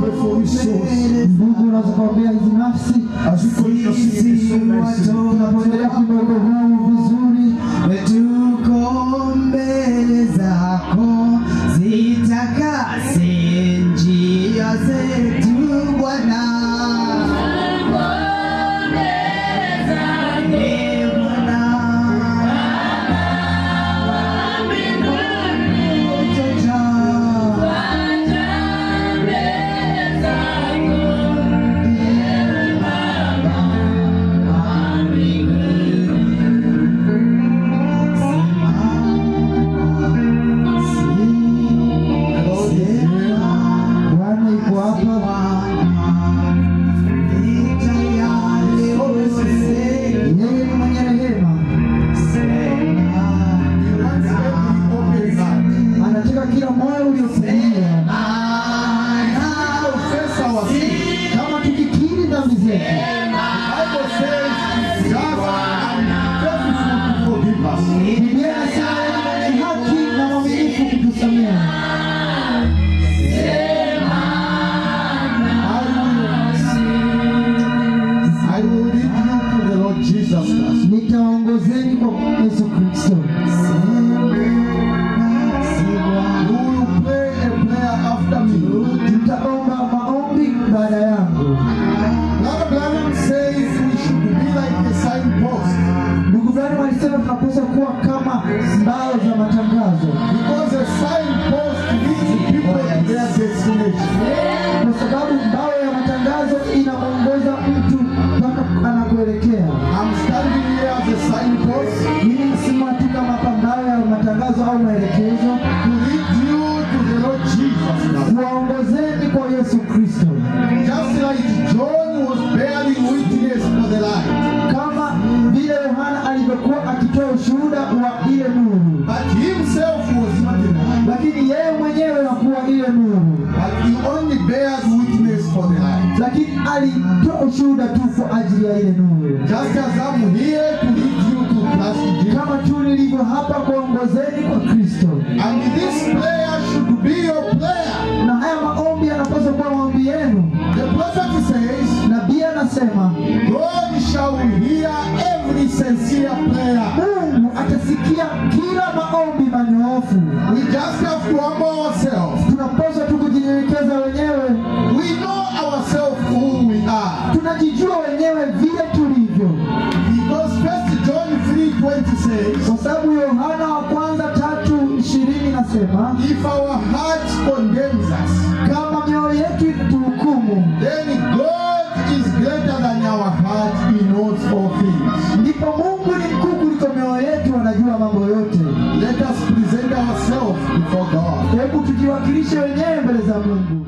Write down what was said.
pray for these souls. Ndugu, unaweza kuombea hizi nafsi As we continue singing this song, I say, tunapoendelea kuimba wimbo huu vizuri. tuko mbele zako zitakase njia zetu Bwana. Ee Bwana. Utaja. Bwana yuko hapa, yeye ni mwenye rehema, anataka kila moyo uliofunguliwa. confess our sins. Kama tukikiri dhambi zetu, Bible says, just and faithful to forgive us. Biblia inasema yeye ni mwenye haki na mwaminifu kutusamehe. I will lead you to the Lord Jesus Christ. Nitawaongozeni kwa Yesu Kristo. You will pray a prayer after me. Mtaomba maombi baada yangu. Brother Branham says we should be like a signpost Ndugu Branham alisema tunapaswa kuwa kama mbao za matangazo, because a signpost leads people to their destination. kwa sababu mbao ya matangazo inamwongoza mtu mpaka anakuelekea. I'm standing here as a signpost Mimi nasimama tu kama hapa mbao ya matangazo au maelekezo, to lead you to the Lord Jesus Christ. kuwaongozeni kwa Yesu Kristo, Just like John was bearing witness for the light, kama vile Yohana alivyokuwa akitoa ushuhuda wa ile nuru, but himself was not the light. lakini yeye mwenyewe hakuwa ile nuru, But he only bears witness for the light. lakini alitoa ushuhuda tu kwa ajili ya ile nuru. Just as I'm here to lead you to Christ Jesus. kama tu nilivyo hapa kuongozeni kwa Kristo. And this prayer should be your prayer. Na haya maombi yanapaswa kuwa maombi yenu. The prophet says, Nabii anasema God shall hear every sincere prayer. Mungu atasikia kila maombi manyoofu. We just have to humble ourselves. Tunapaswa tu kujinyenyekeza wenyewe, We know ourselves who we are. tunajijua wenyewe vile tulivyo, Because First John 3:20 says, kwa sababu Yohana wa kwanza tatu ishirini nasema if our heart condemns us, kama mioyo yetu ikituhukumu, then God is greater than our heart. He knows all things. ndipo Mungu ni mkuu kuliko mioyo yetu, anajua mambo yote. Let us present ourselves before God. Hebu tujiwakilishe wenyewe mbele za Mungu.